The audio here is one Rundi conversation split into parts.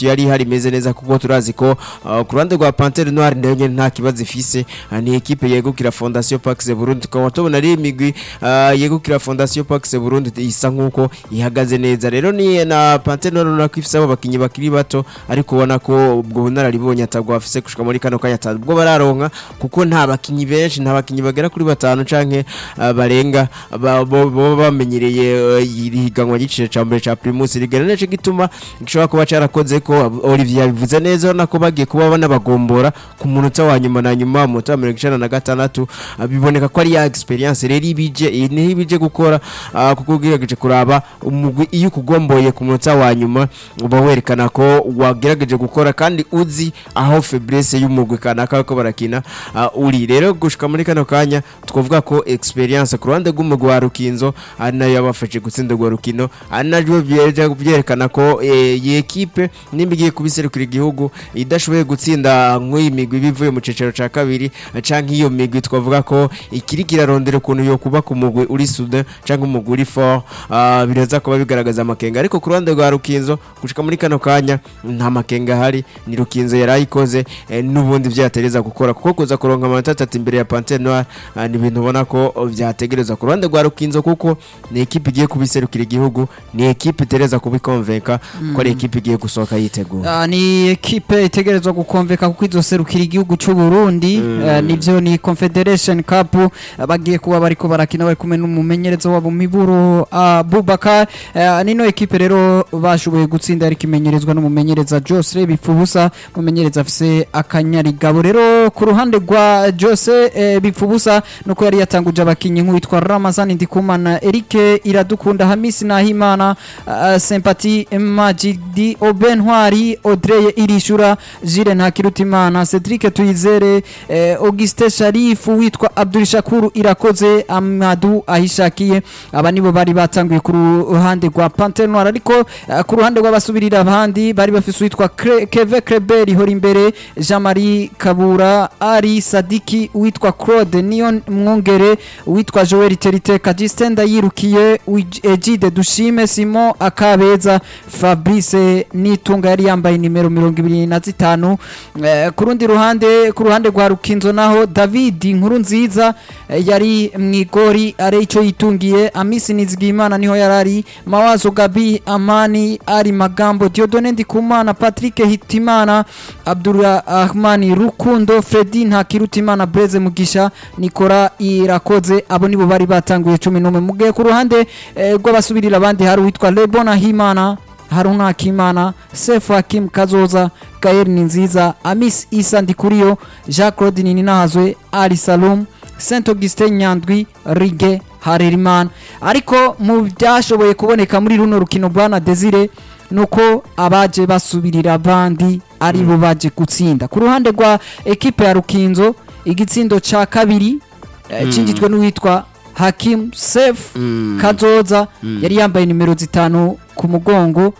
rotation yari ihari imeze neza kuko turazi ko uh, ku ruhande rwa Panthère Noire nayo nyene nta kibazo ifise uh, ni ekipe yegukira Fondation Pax Burundi tukaba tubona ari imigwi uh, yegukira Fondation Pax Burundi isa nkuko ihagaze neza rero ni na Panthère Noire urabona ko ifise abo bakinyi bakiri bato ariko ubona ko ubwo bunararibonye atabwo bafise gushika muri kano kanya atabwo ubwo bararonka kuko nta bakinyi benshi nta bakinyi bagera kuri batanu canke uh, barenga ba- bo bo bamenyereye uh, iri higanwa ry'igiciro ca mbere ca Primus League rero nico gituma gishobora kuba carakoze ko Olivier yabivuze neza urabona ko bagiye kuba banabagombora ku munota wa nyuma na nyuma mu munota wa mirongo icenda na gatandatu uh, biboneka ko ari ya experience rero ibije iyi niho ibije gukora uh, kuko ugerageje kuraba umugwi iyo ukugomboye ku munota wa nyuma uba werekana ko wagerageje gukora kandi uzi aho faiblesse y'umugwi kanaka ko barakina uh, uri rero gushika muri kano kanya twavuga ko experience ku ruhande rw'umugwi wa Rukinzo ari nayo yabafashe gutsinda urwo rukino ari naryo byeje byerekana ko eh, iyi ekipe nimba igiye kubiserukira igihugu idashoboye gutsinda nk'iyi migwi bivuye mu cicaro ca kabiri eh, canke iyo migwi twavuga ko ikiri kirarondera ukuntu yo kuba ku mugwi uri sude canke umugwi uri fort uh, biraza kuba bigaragaza amakenga ariko ku ruhande rwa Rukinzo gushika muri kano kanya nta makenga ahari ni Rukinzo yarayikoze eh, n'ubundi vyatereza gukora kuko kuza kuronka amanota atatu imbere ya Panthère Noire uh, ni ibintu ubona ko oh, vyategereza ku ruhande rwa Rukinzo kuko ni ekipe igiye kubiserukira igihugu ni ekipe itereza kubikonvenka ko ari ekipe igiye gusohoka yitegura Ah, ni ekipe itegerezwa gukomveka kuko izoserukira igihugu c'u Burundi Eh, nivyo ni Confederation Cup eh, bagiye kuba bariko barakina bari kumwe n'umumenyerezo wabo Miburo Abubakar Eh, nino ekipe rero bashoboye gutsinda ariko imenyerezwa n'umumenyereza Jose Bipfubusa umumenyereza afise akanyarigabo rero ku ruhande rwa Jose eh, Bipfubusa nuko yari yatanguje abakinyi nk'uwitwa Ramazani Ndikumana Eric Iradukunda Hamisi Nahimana uh, Sympathie Majidi Obenwari Audrey Irishura Jire Ntakirutimana Cedric Tuyizere eh, Auguste Sharif witwa Abdul Shakuru Irakoze Amadu Ahishakiye aba nibo bari batanguye ku ruhande rwa Panthère Noire ariko uh, ku ruhande rw'abasubirira abandi bari bafise witwa Kre- Keve Kreber ihora imbere Jean-Marie Kabura Ari Sadiki witwa Claude Nion Mwongere witwa Joel Teriteka Justin Ndayirukiye Wij- Egide Dushime Simon Akabeza Fabrice Nitunga yari yambaye nimero mirongo ibiri na zitanu Eh, ku rundi ruhande ku ruhande rwa Rukinzo naho David Nkuru nziza eh, yari mwigori are ico yitungiye Amisi Nizigimana niho yarari Mawazo Gabi Amani ari magambo Diodone Ndikumana Patrick Hitimana Abdurrahmani Rukundo Fredi Ntakirutimana Blaise Mugisha Nikora Irakoze abo nibo bari batanguye 11 mugiye ku ruhande eh, rw'abasubirira abandi hari witwa Lebona Himana Haruna Hakimana Sefu Hakim Kazoza Gael Ninziza Amis Isa Ndikuriyo Jacques Claude Nininahazwe Ali Salum Saint Augustin Nyandwi Rige Harerimana ariko mu byashoboye kuboneka muri runo rukino bwana Desire nuko abaje basubirira abandi ari bo baje gutsinda ku ruhande rwa ekipe ya Rukinzo igitsindo ca kabiri eh, cinjijwe n'uwitwa Hakim Sef Kazoza yari yambaye nimero zitanu ku mugongo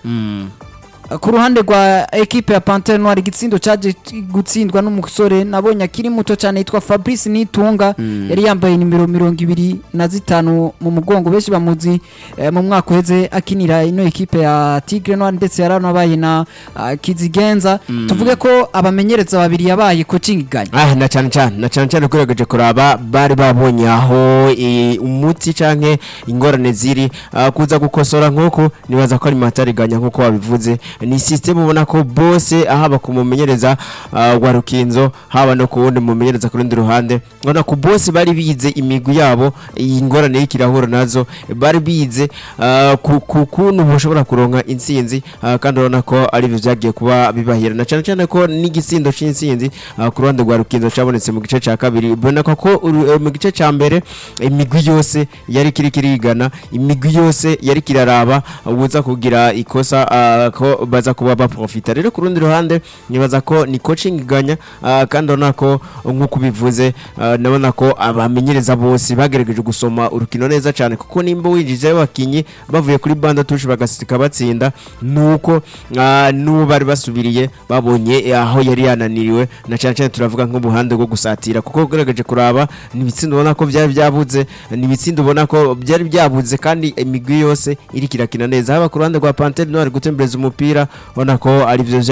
ku ruhande rwa ekipe ya Panthère Noire igitsindo caje gutsindwa n'umusore nabonye akiri muto cyane yitwa Fabrice Nitunga yari yambaye nimero mirongo ibiri na zitanu mu mugongo benshi bamuzi eh, mu mwaka uheze akinira ino ekipe ya Tigre Noire ndetse yaranabaye na ah, Kizigenza tuvuge ko abamenyereza babiri yabaye coaching iganya ah na cyane cyane na cyane cyane ugerageje kuraba bari babonye aho eh, umuti canke ingorane ziri ah, kuza gukosora nk'uko nibaza ko ari matariganya nk'uko wabivuze ni system ubona ko bose haba ku mumenyereza ah, wa Rukinzo haba no ku wundi mumenyereza ku rundi ruhande ubona ko bose bari bize imigwi yabo iyi ngorane y'ikirahuro nazo bari bize ah, ku ku- kuntu bashobora kuronka intsinzi ah, kandi urabona ko ari byo byagiye kuba bibahira na cyane cyane ko n'igitsindo c'intsinzi ah, ku ruhande rwa Rukinzo cabonetse mu gice ca kabiri ubona ko ko uru- eh, mu gice ca mbere imigwi yose yari kiri kirigana imigwi yose yari kiraraba ubuza kugira ikosa ah, ko baza kuba baprofita rero ku rundi ruhande nibaza ko ni coaching iganya ah, kandi urabona ko nk'uko ubivuze ah, ndabona ko abamenyereza bose bagerageje gusoma urukino neza cyane kuko nimba winjijeyo abakinyi bavuye kuri banda tushi bagasika batsinda nuko ah, n'uwo bari basubiriye babonye eh, aho yari yananiriwe na cyane cyane turavuga nk'ubuhande bwo gusatira kuko ugerageje kuraba ni ibitsindo ubona ko byari byabuze ni ibitsindo ubona ko byari byabuze kandi imigwi yose iri kirakina neza haba ku ruhande rwa Panthère Noire gutembereza umupira ubona ko ari byo